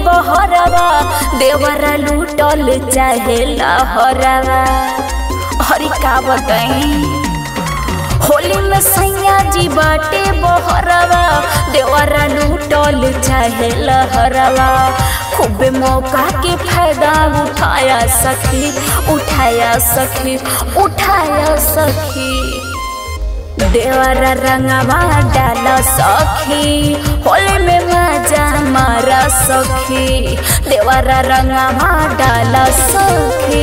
बहरवा देवरा लूटल चाहे लहरवा हरी का बताई होली में सैया जी बाटे बहरवा देवरा लूटल चाहे लहरवा खूब मौका के फायदा उठाया सखी उठाया सखी उठाया सखी देवरा रंगवा डाल सखी होली में मजा मारा सखी देवरा रंगवा डाल सखी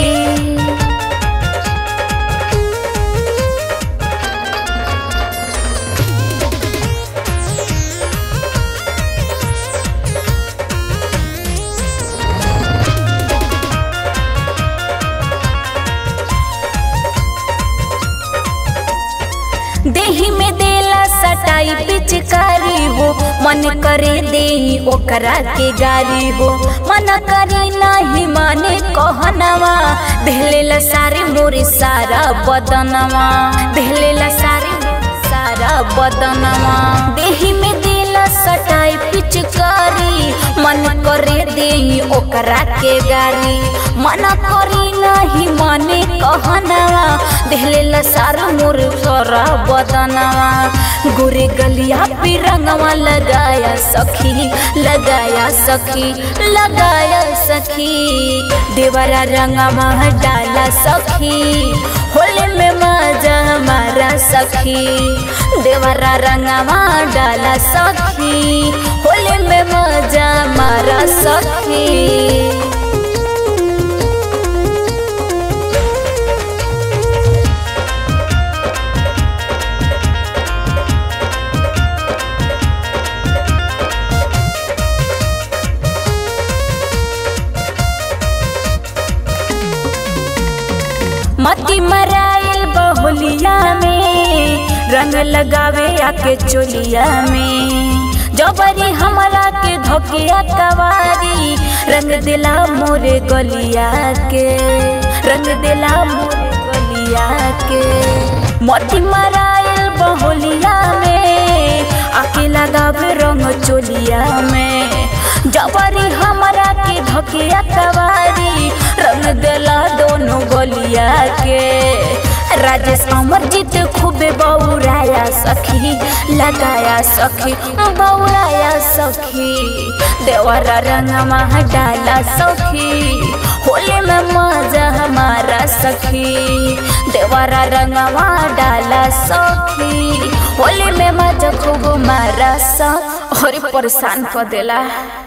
देही में देला सटाई पिचकारी हो मन करे दे ओकरा के गारी हो मन करे नहीं माने कहनवा देहलेला सारे मोरे सारा बदनवा देहलेला सारे सारा बदनवा देही में देला सटाई पिचकारी मन करे दे ओकरा के गारी मन करे नहीं माने कहनवा देहलेला सारा मोर सारा बदनवा गोरे गलिया पे रंगवा लगाया सखी लगाया सखी लगाया सखी देवरा रंगवा डाला सखी होली में मजा हमारा सखी देवरा रंगवा डाला सखी होली में मजा हमारा सखी मती मराइल बहुलिया में रंग लगावे आके चोलिया में जबरी हमरा के धोकिया कवारी रंग दिला मोरे गलिया के रंग दिला मोरे गलिया के मती मराइल बहुलिया में आके लगावे रंग चोलिया में जबरी हमरा के धोकिया कवारी रंग दिला दोनों गलिया के राजेश अमरजीत खूबे बौराया सखी लगाया सखी बौराया सखी देवरा रंगमा डाला सखी होली में मजा हमारा सखी देवरा रंगमा डाला सखी होली में मजा खूब मारा सा और परेशान कर देला